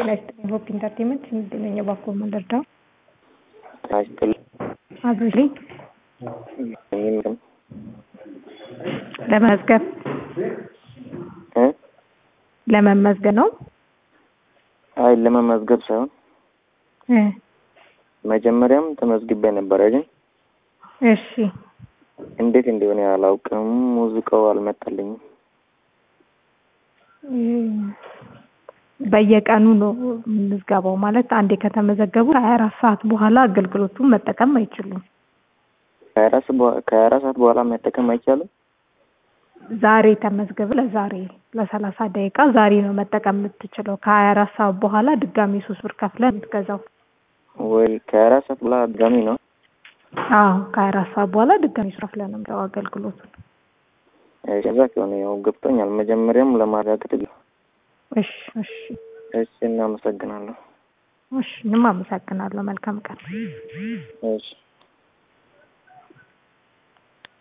ጤና ይስጥልኝ ሆፕ ኢንተርቴንመንት እንገናኝ ባኮ መንደርዳው ጤና ይስጥልኝ አብሮልኝ ይህም ለመመዝገብ እ ለመመዝገብ ነው አይ ለመመዝገብ ሳይሆን እ መጀመሪያም ተመዝግቤ ነበረ ግን እሺ እንዴት እንደሆነ አላውቅም። ሙዚቃው አልመጣልኝም። በየቀኑ ነው ምዝገባው ማለት አንዴ ከተመዘገቡ ከሀያ አራት ሰዓት በኋላ አገልግሎቱን መጠቀም አይችሉም። ከሀያ አራት በ- ከሀያ አራት ሰዓት በኋላ መጠቀም አይቻልም። ዛሬ ተመዝገብ ለዛሬ ለሰላሳ ደቂቃ ዛሬ ነው መጠቀም የምትችለው። ከሀያ አራት ሰዓት በኋላ ድጋሚ ሶስት ብር ከፍለህ የምትገዛው። ወይ ከሀያ አራት ሰዓት በኋላ ድጋሚ ነው። አዎ ከሀያ አራት ሰዓት በኋላ ድጋሚ ሶስት ከፍለህ ነው የምትገዛው አገልግሎቱን። እሺ፣ ከዛ ከሆነ ያው ገብቶኛል። መጀመሪያም ለማረጋገጥ ብዬ እሺ እሺ እሺ፣ እናመሰግናለሁ። እሺ እኔም አመሰግናለሁ። መልካም ቀን። እሺ